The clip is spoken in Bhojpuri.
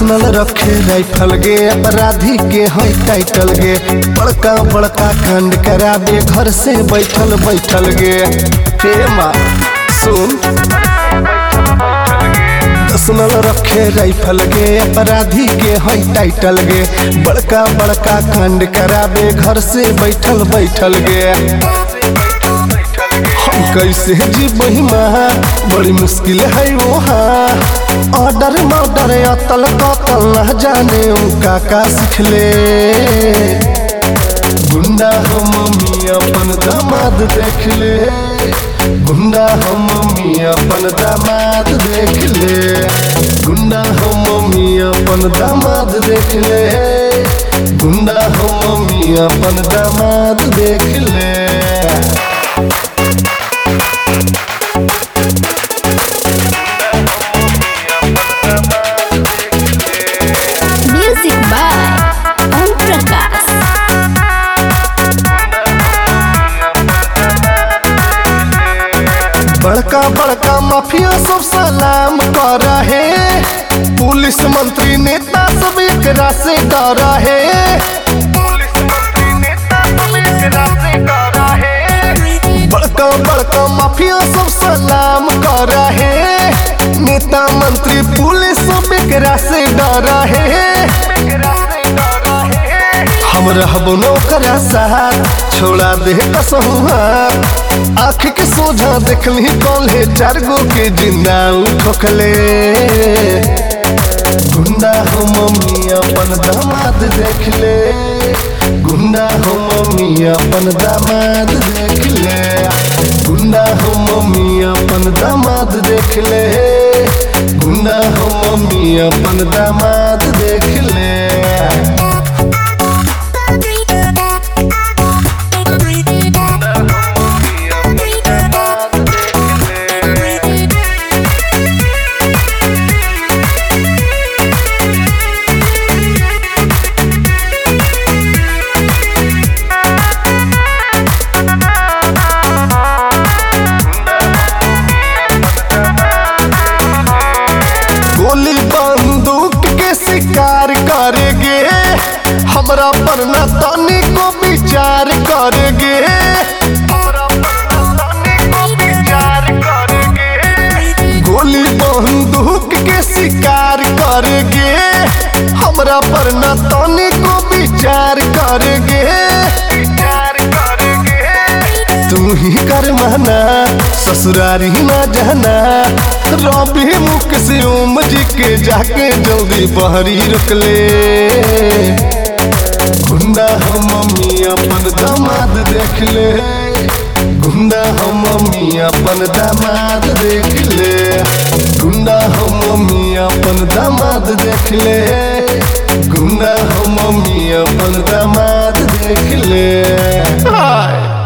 पर्सनल रखे राइफल गे अपराधी के है टाइटल गे बड़का बड़का कांड कराबे घर से बैठल बैठल गे हे माँ सुन पर्सनल रखे राइफल गे अपराधी के है टाइटल गे बड़का बड़का कांड कराबे घर से बैठल बैठल गे हम कैसे जी बहिमा बड़ी मुश्किल है वहाँ ऑर्डर मर्डर अतल कतल न जाने उनका का सिखले गुंडा हम मम्मी अपन दामाद देख ले गुंडा हम मम्मी अपन दामाद देख ले गुंडा हम मम्मी अपन दामाद देख ले गुंडा हम मम्मी अपन दामाद देख ले Music by Om Prakash. बड़का बड़का माफिया सब सलाम कर रहे पुलिस मंत्री नेता सब एकरा से डर रहे बड़का बड़का माफिया सब सलाम कर रहे नेता मंत्री पुलिस सब एकरा से डर रहे हम रहबो नौकरा साथ छोड़ा दे कसहु हाथ आँख के सोझा देखली कॉले चार गो के जिंदा उठोकले गुंडा हो मम्मी अपन दामाद देख ले गुंडा हो मम्मी अपन दामाद देख ले गुंडा हो मम्मी अपन दामाद देख ले गुंडा हो मम्मी अपन दामाद देख ले गोली बंदूक के शिकार करेगे हमरा पर न तनी को विचार करेगे गोली बंदूक के शिकार करेगे हमरा पर न तनी को विचार करेगे तू ही कर माना ससुरारी न जाना रवि मुख से ओम जी के जाके जल्दी बहरी रुक ले गुंडा हम मम्मी अपन दामाद देख ले गुंडा हम मम्मी अपन दामाद देख ले गुंडा हम मम्मी अपन दामाद देख ले गुंडा हम मम्मी अपन दामाद देख ले हाय